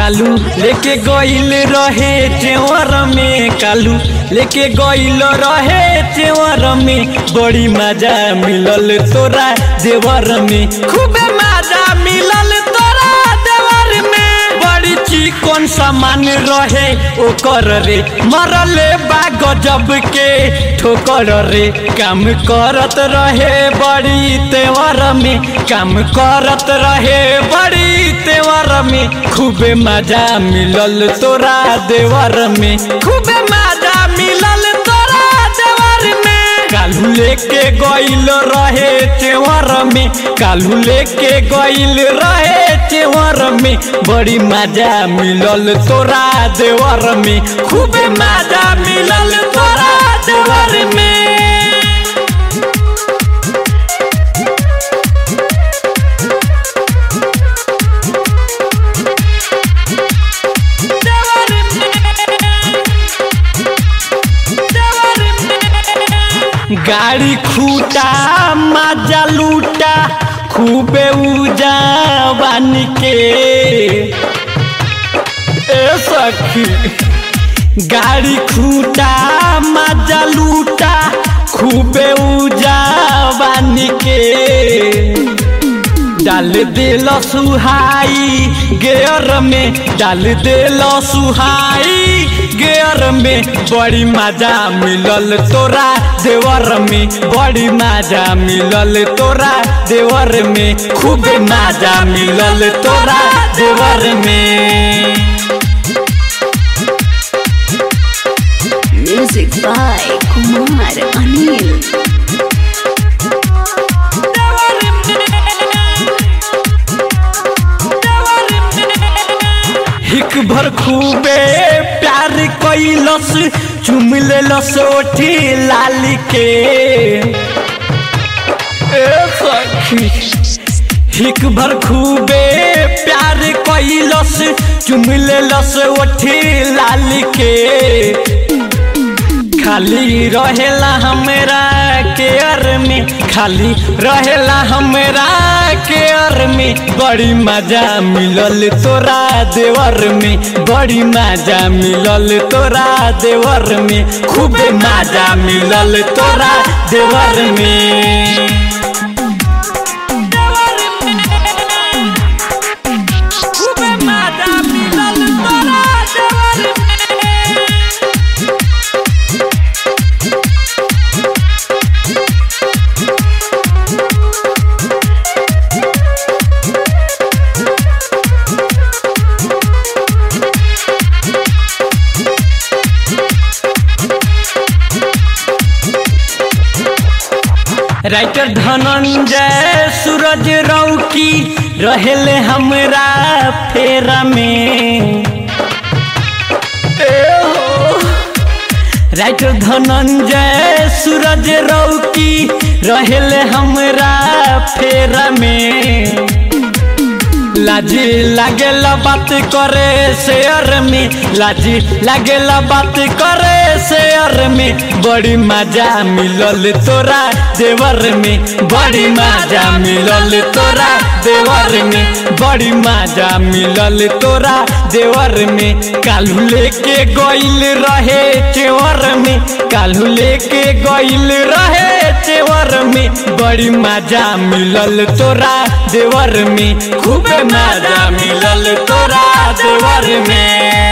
कालू लेके गइल रहे चेवर में कालू लेके गइल रहे चेवर में बड़ी मजा मिलल तोरा देवर में खूबे मजा मिलल तोरा देवर में बड़ी चिकन सामान रहे ओकर रे मरले बा गजब के ठोकर रे काम करत रहे बड़ी तेवर में काम करत रहे बड़ी तेवर में खूबे मजा मिलल तोरा देवर में खूबे मजा मिलल तोरा देवर में कालू लेके गइल रहे चेवर में कालू लेके गइल रहे चेवर में बड़ी मजा मिलल तोरा देवर में खूबे मजा मिलल तोरा देवर में गाड़ी खूटा मजा लूटा खूबे उजा बन के ए सखी गाड़ी खूटा मजा लूटा खूबे उजा बन के डाल दिल सुहाई गेयर में डाल दिल सुहाई गेयर में बड़ी मजा मिलल तोरा देवर में बड़ी मजा मिलल तोरा देवर में खूब मजा मिलल तोरा देवर में Music by Kumar Anil. हिक भर खूबे प्यार कैलस चुम लेलस ओठी लाल के ए सखी हिक भर खूबे प्यार कैलस चुम लेलस ओठी लाल के खाली रहेला हमरा केयर में खाली रहेला हमरा केयर में बड़ी मजा मिलल तोरा देवर में बड़ी मजा मिलल तोरा देवर में खूब मजा मिलल तोरा देवर में खूब मजा मिलल तोरा देवर में राइटर धनंजय सूरज रौकी रहेले हमरा फेरा में ए हो। राइटर धनंजय सूरज रौकी रहेले हमरा फेरा में लाजी लागेला बात करे शेयर में लाजी लागेला बात करे शेयर में बड़ी मजा मिलल तोरा देवर में बड़ी मजा मिलल तोरा देवर में बड़ी मजा मिलल तोरा देवर में कालू लेके गइल रहे चेवर में कालू लेके गइल रहे चेवर में बड़ी मजा मिलल तोरा देवर में खूब मजा मिलल तोरा देवर में